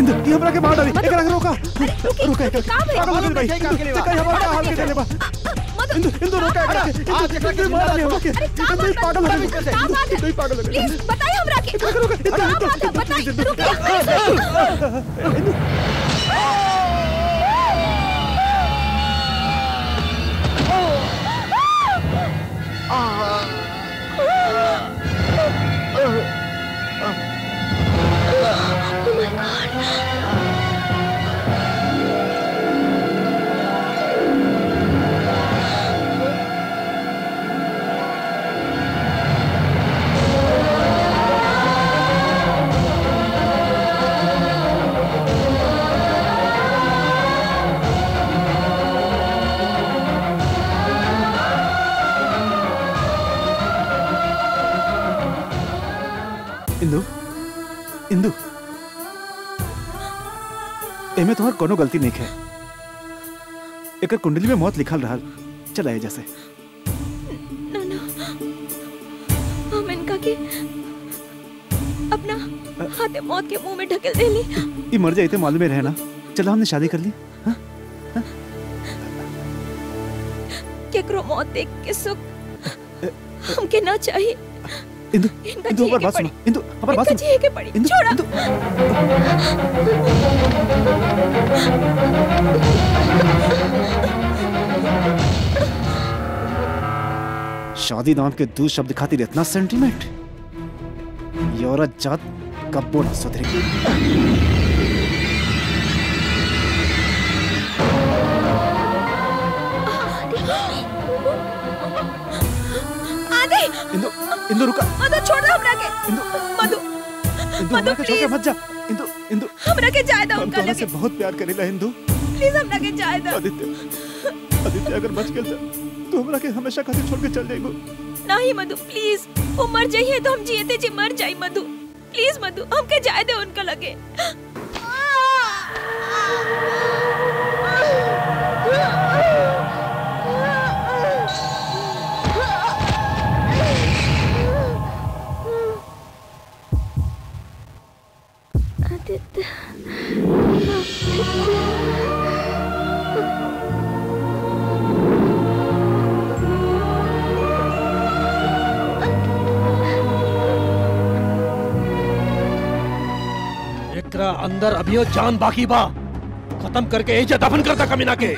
इंदु ये हमरा के मार डाली एकरा के रोका रोका एकरा के पागल हो गई भाई देखा हमारा हाल के देले बा इंदु इंदु रोका एकरा के आज एकरा के मार डाली हमरा के इंदु ही पागल हो गई इंदु ही पागल हो गई प्लीज बताइए हमरा के एकरा के रोका इंदु क्या बात है बताइए रुकिए इंदु इंदु इंदु एमे तुम्हार कोनो गलती नहीं है एकर कुंडली में मौत लिखल रहल चला जैसे ना ना हम इनका के अपना हाथे मौत के मुंह में ढकेल देली ये मर जाए थे मालूम ही रहे ना चलो हमने शादी कर ली केकरो मौत देख के सुख हमके ना चाहिए इंदु इनका इंदु जिए हमारी के बात सुनो पड़ी इंदु हमारी बात इनका सुनो जिए के पड़ी इंदु छोड़ा इंदु शादी नाम के दो शब्द खातिर इतना सेंटीमेंट ये औरत जात कब्बो न सुधरेगी आदि इंदु इंदु रुका मधु छोड़ दो हमरा के इंदु मधु इंदु मधु, हमरा के छोड़ के please। मत जा इंदु इंदु हमरा के जाए दो हम उनका तोहरा लगे से बहुत प्यार करेला इंदु प्लीज हमरा के जाए दो आदित्य आदित्य अगर बच गेल त तू हमरा के हमेशा खातिर छोड़ के चल जाइबो नहीं मधु प्लीज वो मर जाइए तो हम जियते जी मर जाई मधु प्लीज मधु हमके जाए दे उनका लगे आदित्य एकरा अंदर अभियो जान बाकी बा खत्म करके एजे दफन करता कमीना के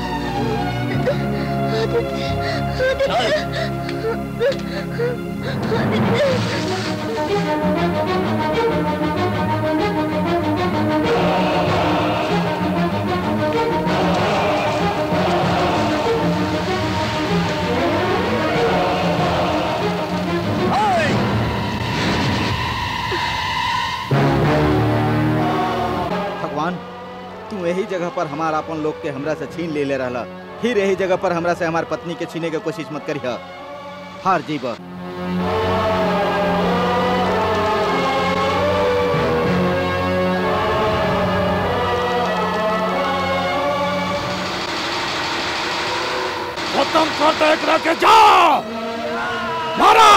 भगवान तू यही जगह पर हमारा अपन लोग के हमरा से छीन ले ले रहला फिर यही जगह पर हमरा से हमार पत्नी के छीने के कोशिश मत करिह हार जीब खत्म करता एकरा के जा मारा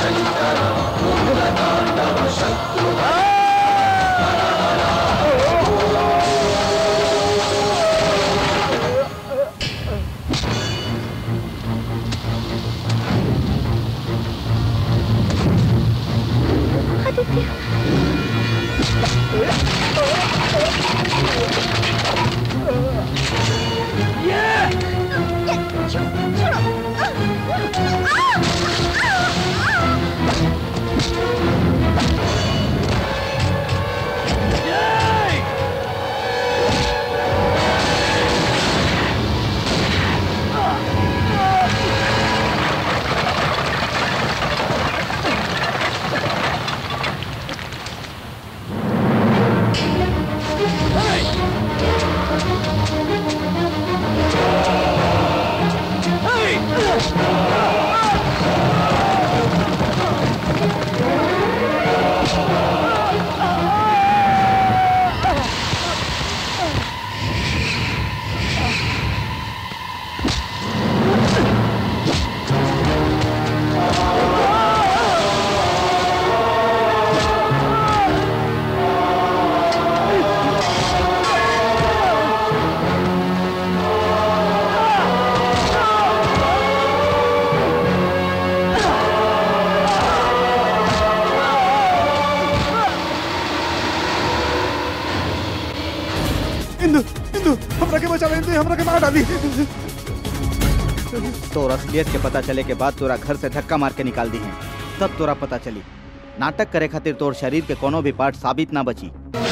इंदु इंदु हमरा के बचा ले इंदु हमरा के मार डाली तोर असलियत के पता चले के बाद तोरा घर से धक्का मार के निकाल दी है तब तोरा पता चली नाटक करे खातिर तोर शरीर के कोनो भी पार्ट साबित ना बची